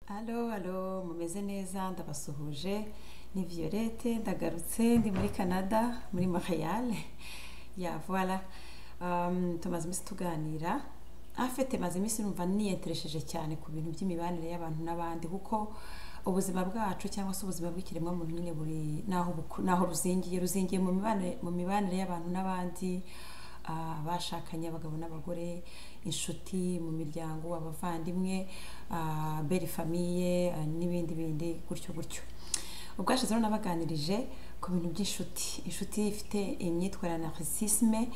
Halo, halo, mumeze neza ndabasuhuje ni Violette ndagarutse ndi muri Canada muri Montreal ya voilà Um, tumaze iminsi tuganira afite maze iminsi numva niyenteresheje cyane ku bintu by'imibanire y'abantu n'abandi kuko ubuzima bwacu cyangwa se ubuzima bw'ikiremwamuntu nyine buri n'aho buku- n'aho ruzingiye ruzingiye mu mibanire mu mibanire y'abantu n'abandi ah, bashakanye abagabo n'abagore inshuti mu miryango abavandimwe ah, belle famille ah, n'ibindi bindi gutyo gutyo ubwashize rero nabaganirije ku bintu by'inshuti inshuti ifite imyitwarire ya narcissisme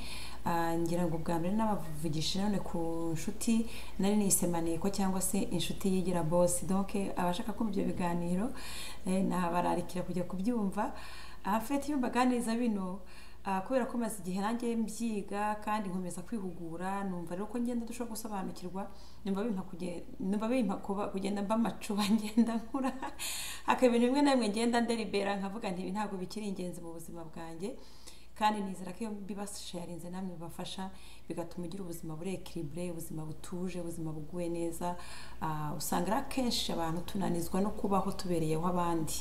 ah, ngira ngo ubwa mbere n'abavugishije none ku nshuti nari nise maneko cyangwa se inshuti yigira bosi donc abashaka kumva ibyo biganiro eh, nabararikira kujya kubyumva afite iyo mbaganiriza bino ah, kubera ko maze igihe nanjye mbyiga kandi nkomeza kwihugura numva rero ko ngenda dushobora gusobanukirwa numva bimpa kuge- numva bimpa kuba- kugenda mba amacuba ngenda nkura hakaba ibintu bimwe na bimwe ngenda nderibera nkavuga nti ibi ntabwo bikiri ingenzi mu buzima bwanjye kandi nizera ko iyo mbibasharinze namwe bibafasha bigatuma ugira ubuzima buri ekiribure ubuzima butuje ubuzima buguwe neza Ah, usanga rero akenshi abantu tunanizwa no kubaho tubereyeho abandi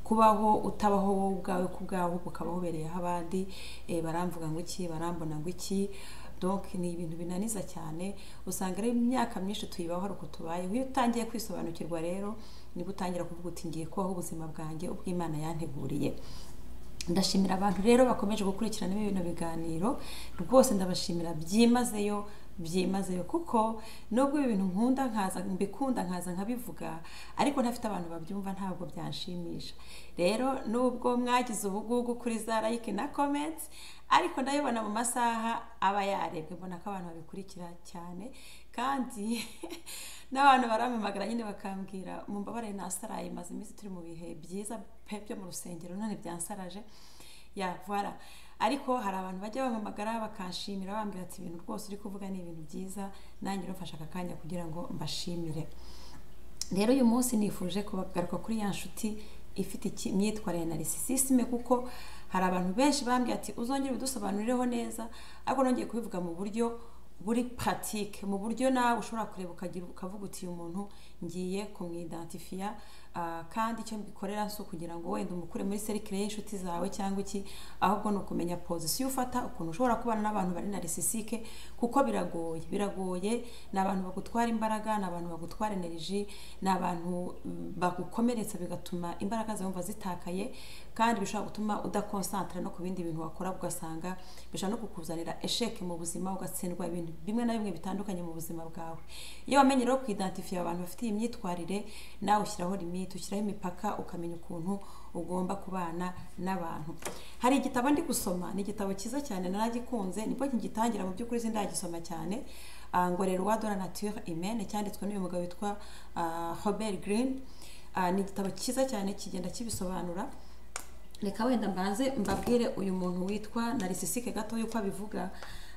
kubaho utabaho wowe ubwawe ku bwawe ukaba wubereyeho abandi eh, baramvuga ngo iki barambona ngo iki donc ni ibintu binaniza cyane usanga rero imyaka myinshi tuyibaho hari uko tubayeho iyo utangiye kwisobanukirwa rero nibwo utangira kuvuga uti ngiye kubaho ubuzima bwanjye ubw'imana yanteguriye ndashimira abantu rero bakomeje gukurikirana bino biganiro rwose ndabashimira byimazeyo byimazeyo kuko nubwo ibi bintu nkunda nkaza mbikunda nkaza nkabivuga ariko ntafite abantu babyumva ntabwo byanshimisha rero nubwo mwagize ubugugu kuri za like na comments ariko ndabibona mu masaha aba yarebwe mbona ko abantu babikurikira cyane kandi n'abantu barampamagara nyine bakambwira mu mbabare nasaraye maze iminsi turi mu bihe byiza pe byo mu rusengero none byansaraje ya voilà ariko hari abantu bajya bampamagara bakanshimira bambwira ati ibintu rwose uri kuvuga ni ibintu byiza nanjye urafashe aka kanya kugira ngo mbashimire rero uyu munsi nifuje kubagaruka kuri ya nshuti ifite iki- imyitwarire na narisisisime kuko hari abantu benshi bambwiye ati uzongere ubidusobanurireho neza ariko nongeye kubivuga mu buryo buri paratike mu buryo nawe ushobora kureba ukagira ukavuga uti uyu muntu ngiye kumwidentifiya ah, kandi icyo mbikorera si ukugira ngo wenda umukure muri serikire y'inshuti zawe cyangwa iki ahubwo ni ukumenya pozisiyo ufata ukuntu ushobora kubana n'abantu bari narisisike kuko biragoye biragoye ni abantu bagutwara imbaraga ni abantu bagutwara energy ni abantu mm, bagukomeretsa bigatuma imbaraga zawe wumva zitakaye kandi bishobora gutuma udakonsantara no ku bindi bintu wakora ugasanga bishobora no kukuzanira esheke mu buzima ugatsindwa ibintu bimwe na bimwe bitandukanye mu buzima bwawe iyo wamenye rero kwidentifiya abantu bafite iyi myitwarire nawe ushyiraho limite ushyiraho imipaka ukamenya ukuntu ugomba kubana n'abantu hari igitabo ndi gusoma ni igitabo cyiza cyane naragikunze nibwo nkigitangira mu by'ukuri sindagisoma cyane Ah, ngo rero wa dora nature imene cyanditswe n'uyu mugabo witwa ah, Robert Greene Ah, ni igitabo cyiza cyane kigenda kibisobanura reka wenda mbanze mbabwire uyu muntu witwa narisisike gatoya uko abivuga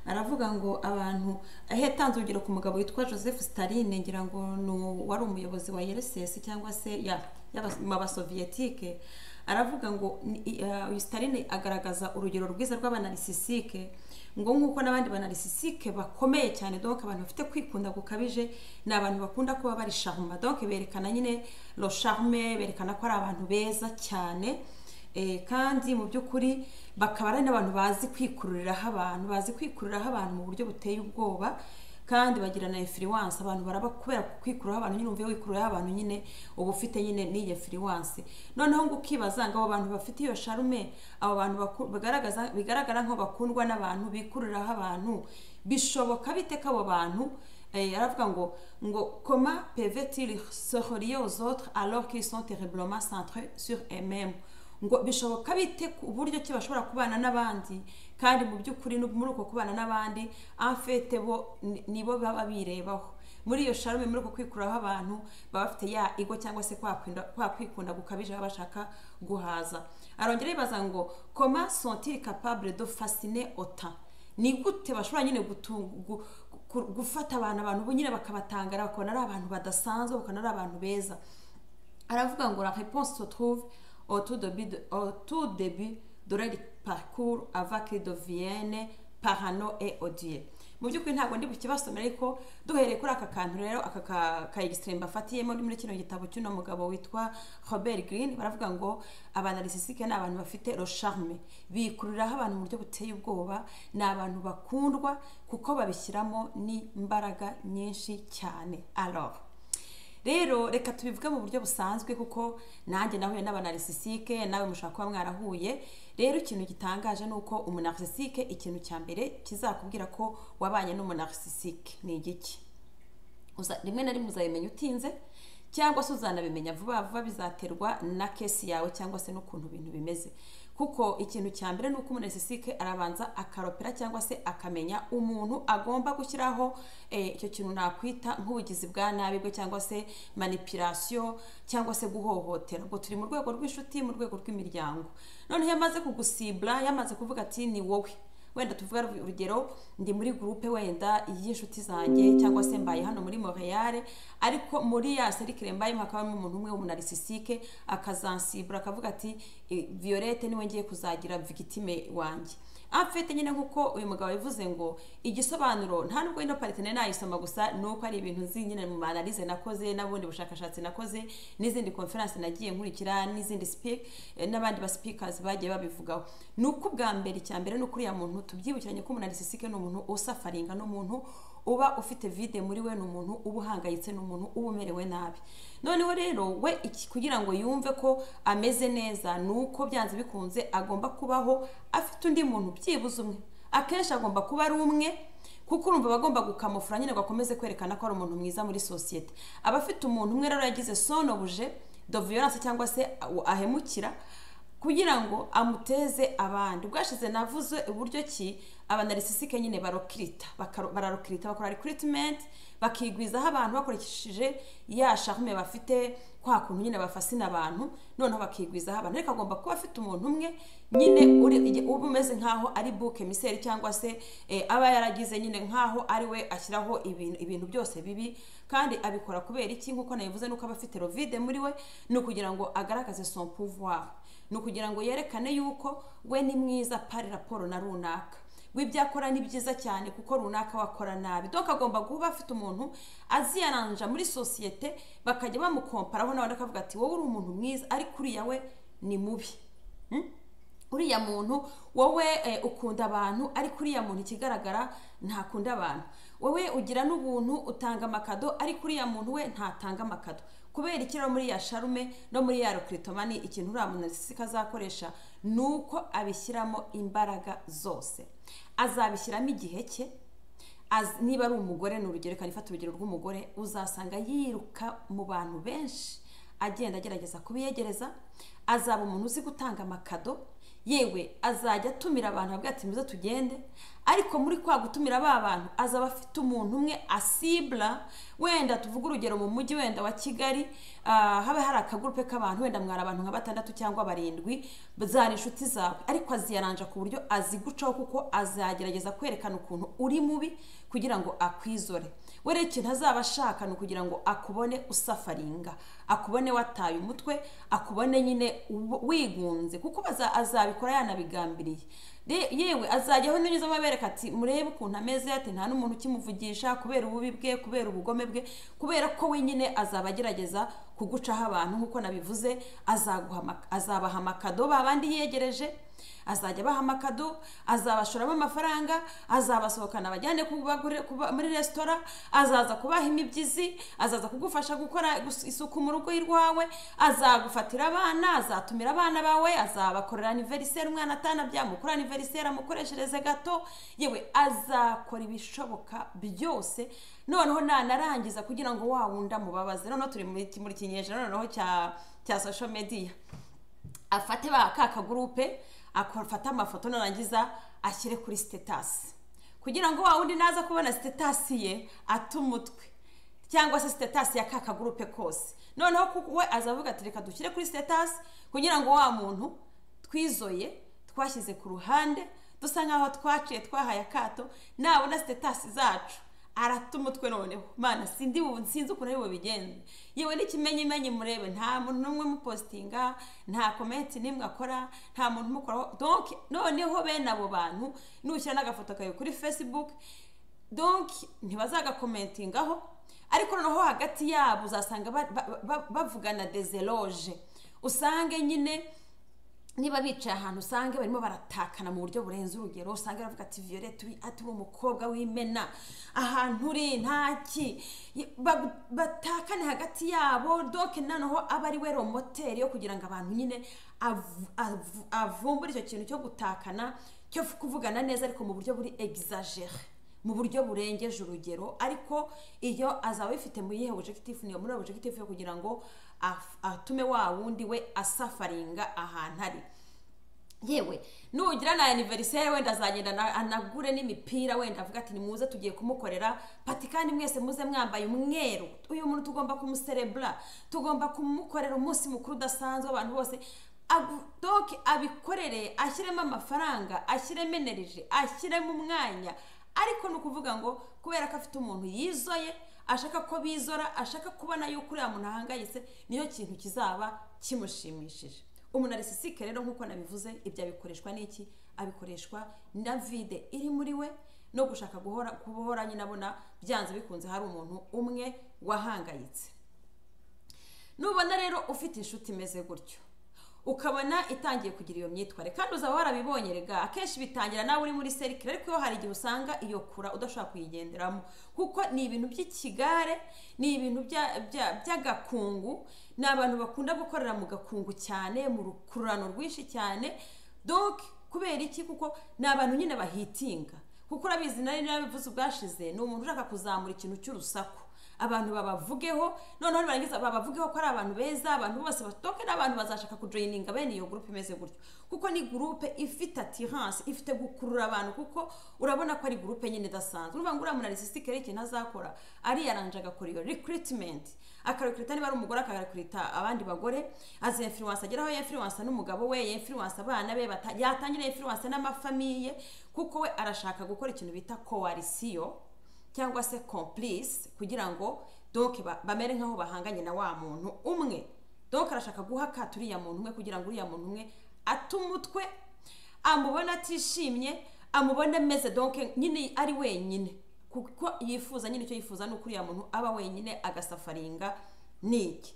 aravuga ngo abantu aho yatanze urugero ku mugabo witwa joseph staline ngira ngo ni uwo wari umuyobozi wa rss cyangwa se ya- y'abas- mu basoviyetike aravuga ngo ni- i- ah, uyu staline agaragaza urugero rwiza rw'abanarisisike ngo nk'uko n'abandi banarisisike bakomeye cyane donc abantu bafite kwikunda gukabije ni abantu bakunda kuba bari charme donc berekana nyine lo charme berekana ko ari abantu beza cyane Eh, kandi mu by'ukuri bakaba ari n'abantu bazi kwikururiraho abantu bazi kwikururiraho abantu mu buryo buteye ubwoba kandi bagira na influence abantu baraba kubera kwikururaho abantu nyine umvuye wikururiraho abantu nyine uba ufite nyine n'iyo influence noneho ngo ukibaza ngo abo bantu bafite iyo sharume abo bantu baku- bagaragaza bigaragara nko bakundwa n'abantu bikururiraho abantu bishoboka bite ko abo bantu Eh, aravuga ngo ngo comment peuvent-ils se relier aux autres alors qu'ils sont terriblement centrés sur eux-mêmes ngo bishoboka bite ku buryo ki bashobora kubana n'abandi kandi mu by'ukuri no muri uko kubana n'abandi enfete bo ni- nibo baba birebaho muri iyo sharume muri uko kwikuraho abantu baba bafite ya ego cyangwa se kwa kwinda- kwa kwikunda gukabije baba bashaka guhaza arongera yibaza ngo comment sont-ils capables de fasciner autant ni gute bashobora nyine gutunga gu- gu- gufata abantu abantu bo nyine bakabatangara bakabona ari abantu badasanzwe bakabona ari abantu beza aravuga ngo la réponse se trouve au tout début de, au tout début de leur parcours avec de Vienne, parano et odieux mu by'ukuri ntabwo ndi bukibasomere ariko duhereye kuri aka kantu rero aka ka ka egisitirimu bafatiyemo muri kino gitabo cy'uno mugabo witwa robert green baravuga ngo abanalisisike ni abantu bafite rosharme bikururiraho abantu mu buryo buteye ubwoba ni abantu bakundwa kuko babishyiramo n'imbaraga nyinshi cyane alors rero reka tubivuge mu buryo busanzwe kuko nanjye nahuye n'abanarisisike nawe mushobora kuba mwarahuye rero ikintu gitangaje ni uko umunarcisike ikintu cya mbere kizakubwira ko wabanye n'umunarcisike ni igiki rimwe na rimwe uzabimenya utinze cyangwa se uzanabimenya vuba vuba bizaterwa na kesi yawe cyangwa se n'ukuntu ibintu bimeze kuko ikintu cya mbere ni uko umunarcisike arabanza akaropera cyangwa se akamenya umuntu agomba gushyiraho icyo kintu nakwita nk'ubugizi bwa nabi bwe cyangwa se manipirasiyo cyangwa se guhohotera ubwo turi mu rwego rw'inshuti mu rwego rw'imiryango noneho iyo amaze kugusibura yamaze kuvuga ati ni wowe wenda tuvuga urugero ndi muri gurupe wenda y'inshuti zanjye cyangwa se mbaye hano muri Montreal ariko muri ya serikire mbayemo hakaba harimo umuntu umwe w'umunalisisike akazansibura akavuga ati violette niwe ngiye kuzagira victime wanjye amfite nyine nk'uko uyu mugabo yavuze ngo igisobanuro nta nubwo ino paritine nayisoma gusa ni uko ari ibintu nzi nyine mu manalize nakoze n'ubundi bushakashatsi nakoze n'izindi konferanse nagiye nkurikira n'izindi n'abandi ba sipikazi bagiye babivugaho ni uko ubwa mbere icya mbere ni ukuriya muntu tubyibukiranye ko umunalisisike ni umuntu usafaringa ni umuntu uba ufite vide muri we ni umuntu uba uhangayitse ni umuntu uba umerewe nabi noneho rero we kugira ngo yumve ko ameze neza ni uko byanze bikunze agomba kubaho afite undi muntu byibuze umwe akenshi agomba kuba ari umwe kuko urumva bagomba gukamufura nyine ngo akomeze kwerekana ko ari umuntu mwiza muri sosiyete aba afite umuntu umwe rero yagize sonobuje do violence cyangwa se ahemukira kugira ngo amuteze abandi ubwashize navuze uburyo ki abanarisisike nyine barokirita bararokirita bakora recruitment bakigwizaho abantu bakoresheje ya sharume bafite kwa kuntu nyine bafasina abantu noneho bakigwizaho abantu ariko agomba kuba afite umuntu umwe nyine uba umeze nk'aho ari buke miseri cyangwa se aba yaragize nyine nk'aho ari we ashyiraho ibintu byose bibi kandi abikora kubera iki nk'uko nabivuze nuko aba afite rovide muri we ni ukugira ngo agaragaze son pouvoir ni ukugira ngo yerekane yuko we ni mwiza pari raporo na runaka w'ibyo akora ni byiza cyane kuko runaka wakora nabi doka agomba kuba afite umuntu aziyananja muri sosiyete bakajya bamukomparaho nawe akavuga ati wowe uri umuntu mwiza ariko uriya we ni mubi uriya muntu wowe ukunda abantu ariko uriya muntu ikigaragara ntakunda abantu wowe ugira n'ubuntu utanga amakado ariko uriya muntu we ntatanga amakado kubera iki rero muri ya sharume no muri ya rokiritomani ikintu uriya muntu azakoresha ni uko abishyiramo imbaraga zose azabishyiramo igihe cye niba ari umugore ni urugero reka nifate urugero rw'umugore uzasanga yiruka mu bantu benshi agenda agerageza kubiyegereza azaba umuntu uzi gutanga amakado yewe azajya atumira abantu abwira ati muze tugende ariko muri kwa gutumira ba bantu azaba afite umuntu umwe asibura wenda tuvuge urugero mu mujyi wenda wa kigali haba hari akagurupe k'abantu wenda mwari abantu nka batandatu cyangwa barindwi zari inshuti zawe ariko aziyaranja ku buryo azigucaho kuko azagerageza kwerekana ukuntu uri mubi kugira ngo akwizore we rero ikintu azaba ashaka ni ukugira ngo akubone usafaringa akubone wataye umutwe akubone nyine wigunze kuko azabikora yanabigambiriye yewe azajya aho n'inyuzamo abereka ati murebe ukuntu ameze ati nta n'umuntu ukimuvugisha kubera ububi bwe kubera ubugome bwe kubera ko wenyine azaba agerageza kugucaho abantu nk'uko nabivuze azabaha amakado babandi yegereje azajya abaha amakado azabashoramo amafaranga azabasohokana abajyane muri resitora azaza kubaha imibyizi azaza kugufasha gukora isuku mu rugo rwawe azagufatira abana azatumira abana bawe azabakorera aniveriseri umwana atanabyamukorera aniveriseri aniveriseri amukoreshereze gato yewe azakora ibishoboka byose noneho nanarangiza kugira ngo wa wundi amubabaze noneho turi muri kinyejana noneho cya cya social media afate ba ka kagurupe afate amafoto narangiza ashyire kuri sitetasi kugira ngo wa wundi naza kubona sitetasi ye ate umutwe cyangwa se sitetasi ya ka kagurupe kose noneho we azavuga ati reka dushyire kuri sitetasi kugira ngo wa muntu twizoye twashyize ku ruhande dusa nk'aho twaciye twahaye akato nabona sitetasi zacu arata umutwe noneho mana sindi sinzi ukuntu ari bubigenze yewe n'ikimenyimenyi murebe nta muntu n'umwe umupositinga nta komenti n'imwe akora nta muntu umukoraho donke noneho bene abo bantu nushyira n'agafoto kawe kuri fesibuke donki ntibazagakomentingaho ariko noneho hagati yabo uzasanga ba- ba- ba- bavugana dezeroje usange nyine niba bicaye ahantu usange barimo baratakana mu buryo burenze urugero usange baravuga ati violette uri ati uri umukobwa w'imena ahantu uri ntaki Ba- batakane hagati yabo doke noneho aba ari we romoteri yo kugira ngo abantu nyine avu- avu- avumbure icyo kintu cyo gutakana cyo kuvugana neza ariko mu buryo buri exagere mu buryo burengeje urugero ariko iyo azaba abifite mu yihe objective niyo muri objective yo kugira ngo af- atume wa wundi we asafaringa ahantu ari yewe nugira na aniveriseri wenda azagenda na- anagure n'imipira wenda avuga ati nimuze tugiye kumukorera pati kandi mwese muze mwambaye umweru uyu muntu tugomba kumuserebura tugomba kumukorera umunsi mukuru udasanzwe abantu bose Agu- doke abikorere ashyiremo amafaranga ashyiremo energy ashyiremo umwanya ariko ni ukuvuga ngo kubera ko afite umuntu yizoye ashaka ko bizora ashaka kubona yuko uriya muntu ahangayitse niyo kintu kizaba kimushimishije umuntu arisisike rero nk'uko nabivuze ibyo abikoreshwa n'iki abikoreshwa na vide iri muri we no gushaka guhora kubohora nyine abona byanze bikunze hari umuntu umwe wahangayitse nubona rero ufite inshuti imeze gutyo ukabona itangiye kugira iyo myitwarire kandi uzaba warabibonye rega akenshi bitangira nawe uri muri serikire ariko iyo hari igihe usanga iyo kura udashobora kuyigenderamo kuko ni ibintu by'ikigare ni ibintu bya- bya- by'agakungu ni abantu bakunda gukorera mu gakungu cyane mu rukururano rwinshi cyane donc kubera iki kuko ni abantu nyine bahitinga kuko urabizi nari narabivuze ubwashize ni umuntu ushaka kuzamura ikintu cy'urusaku abantu babavugeho noneho nibarangiza babavugeho ko ari abantu beza abantu bose batoke n'abantu bazashaka kujoyininga bene iyo gurupe imeze gutyo kuko ni gurupe ifite atiranse ifite gukurura abantu kuko urabona ko ari gurupe nyine idasanzwe uruvuga ngo uriya muntu arisisike rero ikintu azakora ariyaranje agakora iyo rikiritimenti akarekurita niba ari umugore akarekurita abandi bagore azemfiranse ageraho yemfiranse n'umugabo we yemfiranse abana be bata- yatangira yemfiranse n'amafamiye kuko we arashaka gukora ikintu bita koalisiyo cyangwa se complice kugira ngo donc ba- bamere nk'aho bahanganye na wa muntu umwe donc arashaka guha akato uriya muntu umwe kugira ngo uriya muntu umwe ate umutwe amubona atishimye amubona ameze donc nyine ari wenyine kuko yifuza nyine icyo yifuza ni uko uriya muntu aba wenyine agasafaringa ni iki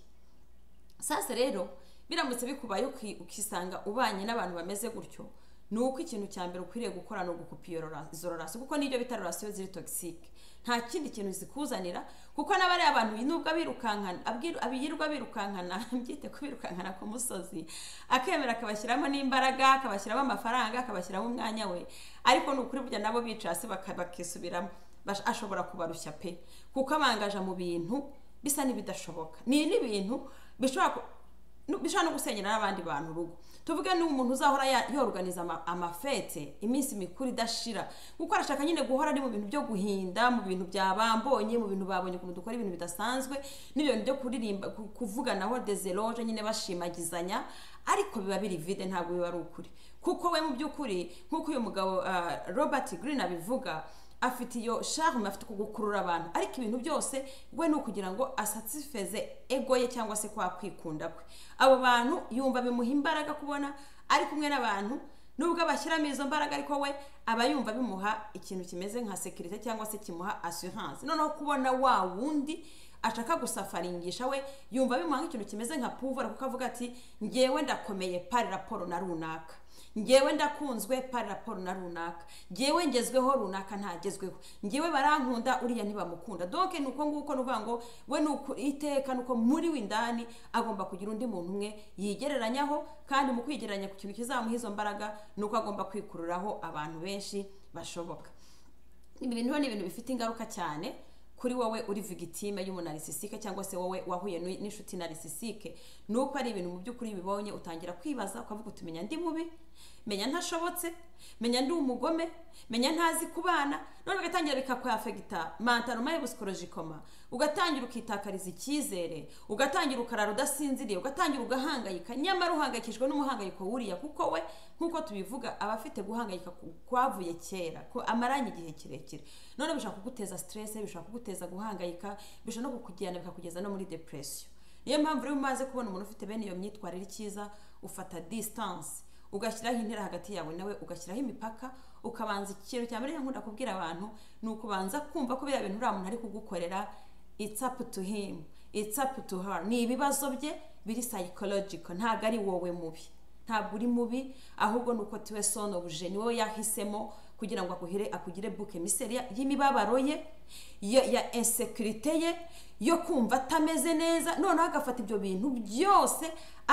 sasa rero biramutse bikubaye uki- ukisanga ubanye n'abantu bameze gutyo ni uko ikintu cya mbere ukwiriye gukora ni ugukupa iyo rora- izo rorasiyo kuko n'ibyo bita rorasiyo ziri togisike nta kindi kintu zikuzanira kuko n'abariya bantu nubwo abirukankana abwiru- abirirwa birukankana mbyite kubirukankana ku musozi akemera akabashyiramo n'imbaraga akabashyiramo amafaranga akabashyiramo umwanya we ariko ni ukuri burya nabo bicara hasi baka- bakisubiramo Bash- ashobora kubarushya pe kuko abangaja mu bintu bisa n'ibidashoboka ni n'ibintu bishobora ku- nu- bishobora no gusenyera n'abandi bantu urugo tuvuge ni umuntu uzahora ya- yorganiza ama- amafete iminsi mikuru idashira kuko arashaka nyine guhora ari mu bintu byo guhinda mu bintu byabambonye mu bintu babonye ukuntu dukora ibintu bidasanzwe n'ibyo bintu byo kuririmba ku- kuvuganaho dezeroje nyine bashimagizanya ariko biba biri vide ntabwo biba ari ukuri kuko we mu by'ukuri nk'uko uyu mugabo ah, robert green abivuga afite iyo charme afite uku gukurura abantu ariko ibintu byose we ni ukugira ngo asatisfeze ego ye cyangwa se kwa kwikunda kwe abo bantu yumva bimuha imbaraga kubona ari kumwe n'abantu nubwo abashyiramo izo mbaraga ariko we aba yumva bimuha ikintu kimeze nka sekirite cyangwa se kimuha assurance noneho kubona wa wundi ashaka gusafaringisha we yumva bimuha nk'ikintu kimeze nka puvura kuko avuga ati ngewe ndakomeye pari raporo na runaka ngewe ndakunzwe pari raporo na runaka ngewe ngezweho runaka ntagezweho ngewe barankunda uriya ntibamukunda doke ni uko nguko ni ukuvuga ngo we ni uku iteka ni uko muri we indani agomba kugira undi muntu umwe yigereranyaho kandi mu kwigereranya ku kintu kizamuha izo mbaraga ni uko agomba kwikururaho abantu benshi bashoboka ibi bintu ni ibintu bifite ingaruka cyane kuri wowe uri vigitime y'umunarisisike cyangwa se wowe wahuye n'u- n'inshuti narisisike ni uko ari ibintu mu by'ukuri bibonye utangira kwibaza ukavuga uti menya ndi mubi menya ntashobotse menya ndi umugome menya ntazi kubana none bigatangira bikakwafegita mantaroma y'ubusikorojikoma ugatangira ukitakariza icyizere ugatangira ukarara udasinziriye ugatangira ugahangayika nyamara uhangayikishijwe n'umuhangayiko wuriya kuko we nk'uko tubivuga aba afite guhangayika ku- kwavuye kera ko amaranye igihe kirekire none bishobora kuguteza stress bishobora kuguteza guhangayika bishobora no kukujyana bikakugeza no muri depression niyo mpamvu rero umaze kubona umuntu ufite bene iyo myitwarire ikiza ufata distance ugashyiraho intera hagati yawe nawe ugashyiraho imipaka ukabanza ikintu cya mbere nkunda kubwira abantu ni ukubanza kumva ko biriya bintu uriya muntu ari kugukorera it's up to him it's up to her ni ibibazo bye biri psychological ntabwo ari wowe mubi ntabwo uri mubi ahubwo ni uko tuwe sonobuje ni wowe yahisemo kugira ngo akuhire akugire buke miseri y'imibabaro ye ya ya insekirite ye yo kumva atameze neza noneho agafata ibyo bintu byose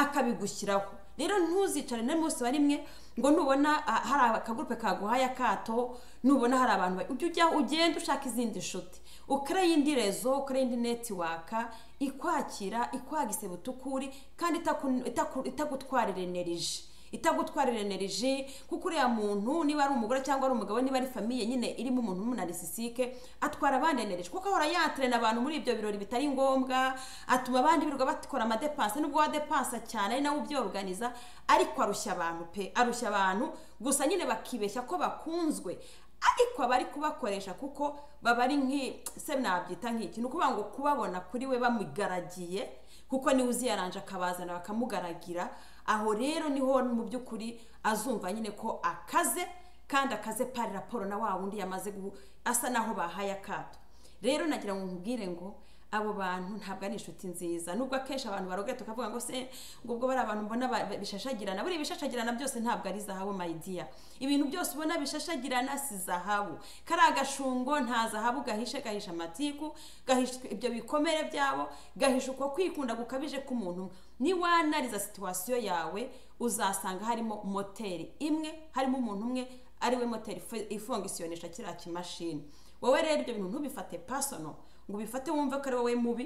akabigushyiraho rero ntuzicare na bose bari mwe ngo nubona ah, hari akagurupe kaguhaye akato nubona hari abantu ba- ujye ujya ugenda ushaka izindi nshuti ukareye indi rezo ukareye indi netiwaka ikwakira ikwaga isebutukuri kandi itaku- itaku- itagutwarira eneriji itagutwarira eneriji kuko uriya muntu niba ari umugore cyangwa ari umugabo niba ari famiye nyine irimo umuntu w'umunaricisike atwara abandi eneriji kuko ahora yatirena abantu muri ibyo birori bitari ngombwa atuma abandi birirwa bakora amadepanse nubwo wadepansa cyane ari nawe ubyoruganiza ariko arushya abantu pe arushya abantu gusa nyine bakibeshya ko bakunzwe ariko aba ari kubakoresha kuko baba ari nk'i se nabyita nk'iki ni ukuvuga ngo kubabona kuri we bamugaragiye kuko niwe uzi yaranje akabazana bakamugaragira aho rero niho mu by'ukuri azumva nyine ko akaze kandi akaze pari raporo na wa wundi yamaze guhu asa naho bahaye akato rero nagira ngo nkubwire ngo abo bantu ntabwo ari inshuti nziza nubwo akenshi abantu barogera tukavuga ngo se ngo ubwo bari abantu mbona ba- ba- bishashagirana buriya ibishashagirana byose ntabwo ari zahabu mayidiya ibintu byose ubona bishashagirana si zahabu kariya gashungo nta zahabu gahishe gahisha amatiku gahisha ibyo bikomere byabo gahisha uko kwikunda gukabije k'umuntu umwe niwanariza situwasiyo yawe uzasanga harimo moteri imwe harimo umuntu umwe ariwe moteri ifu- ifungisiyonesha kiriya kimashini wowe rero ibyo bintu ntubifate personal ngo ubifate wumve ko ari wowe mubi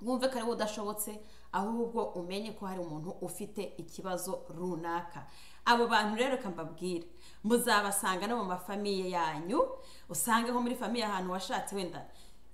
wumve ko ari wowe udashobotse ahubwo umenye ko hari umuntu ufite ikibazo runaka abo bantu rero reka mbabwire muzabasanga no mu mafamiye yanyu usange nko muri famiye ahantu washatse wenda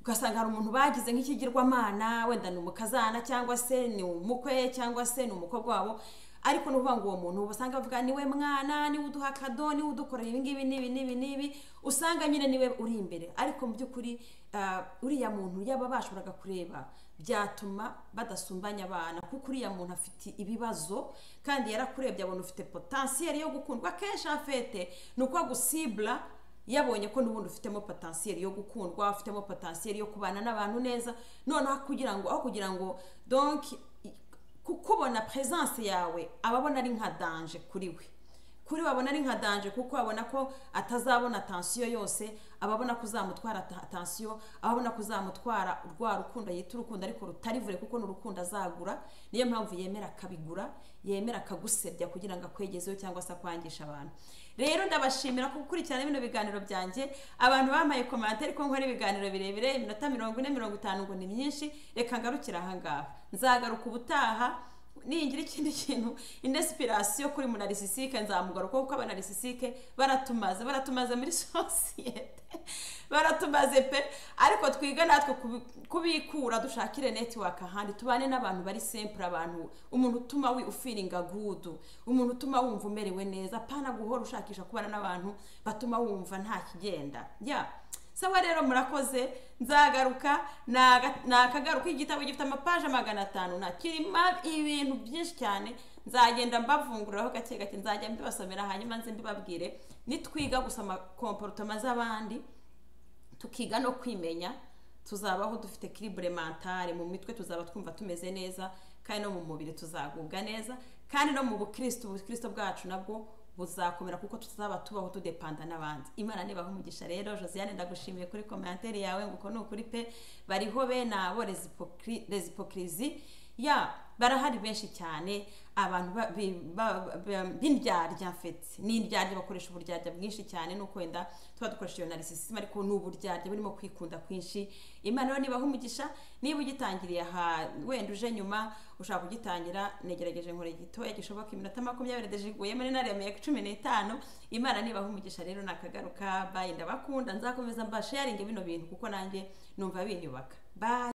ugasanga hari umuntu bagize nk'ikigirwamana wenda ni umukazana cyangwa se ni umukwe cyangwa se ni umukobwa wabo ariko ni ukuvuga ngo uwo muntu basanga bavuga niwe mwana niwe uduha akado niwe udukorera ibi ngibi n'ibi n'ibi n'ibi usanga nyine niwe uri imbere ariko mu by'ukuri ah, uriya muntu yaba bashoboraga kureba byatuma badasumbanya abana kuko uriya muntu afite ibibazo kandi yarakurebye abona ufite potansiyeri yo gukundwa akenshi afete ni uko agusibura yabonye ko n'ubundi ufitemo potensiyeri yo gukundwa ufitemo potensiyeri yo kubana n'abantu neza noneho kugira ngo aho kugira ngo donc i- ku- kubona presence yawe ababona ari nka danger kuri we kuri we abona ari nka danger kuko abona ko atazabona attention yose ababona ko uzamutwara ata- attention ababona ko uzamutwara rwa rukundo yita urukundo ariko rutari vure kuko ni urukundo azagura niyo mpamvu yemera akabigura yemera akagusebya kugira ngo akwegezeho cyangwa se akwangisha abantu rero ndabashimira ko gukurikirana bino biganiro byanjye abantu bamaye komante ariko nkora ibiganiro birebire iminota mirongo ine mirongo itanu ngo ni myinshi reka ngarukire ahangaha nzagaruka ubutaha ningira ikindi kintu inesipirasiyo kuri munarisisike nzamugaruka kuko abanarisisike baratumaze baratumaze muri sosiyete baratumaze pe ariko twiga natwe kubi- kubikura dushakire netiwaka ahandi tubane n'abantu bari sempure abantu umuntu utuma we ufiringa gudu umuntu utuma wumva umerewe neza apana guhora ushakisha kubana n'abantu batuma wumva nta kigenda ya sawa rero murakoze nzagaruka naga- nakagaruka igitabo gifite amapaje magana atanu nakirima ibintu byinshi cyane nzagenda mbavunguriraho gake gake nzajya mbibasomera hanyuma nze mbibabwire nitwiga gusoma komporotoma z'abandi tukiga no kwimenya tuzabaho dufite kiribure mentale mu mitwe tuzaba twumva tumeze neza kandi no mu mubiri tuzagubwa neza kandi no mu bukristo ubukristo bwacu nabwo buzakomera kuko tuzaba tubaho tudepanda n'abandi imana nibaha umugisha rero josiane ndagushimiye kuri komantere yawe ngo uko ni ukuri pe bariho be nabo rezipokri- rezipokirizi ya barahari benshi cyane abantu ba- bi- ba- ba- b'indyarya mfete n'indyarya bakoresha uburyarya bwinshi cyane nuko wenda tuba dukoresha iyo narisisima ariko ni uburyarya burimo kwikunda kwinshi imana rero nibaha umugisha niba ugitangiriye aha wenda uje nyuma ushaka kugitangira negerageje nkore gitoya gishoboka iminota makumyabiri ndajiguye muri naremeye cumi n'itanu imana nibaha umugisha rero nakagaruka bayi ndabakunda nzakomeza mbasharinge bino bintu kuko nanjye numva binyubaka bye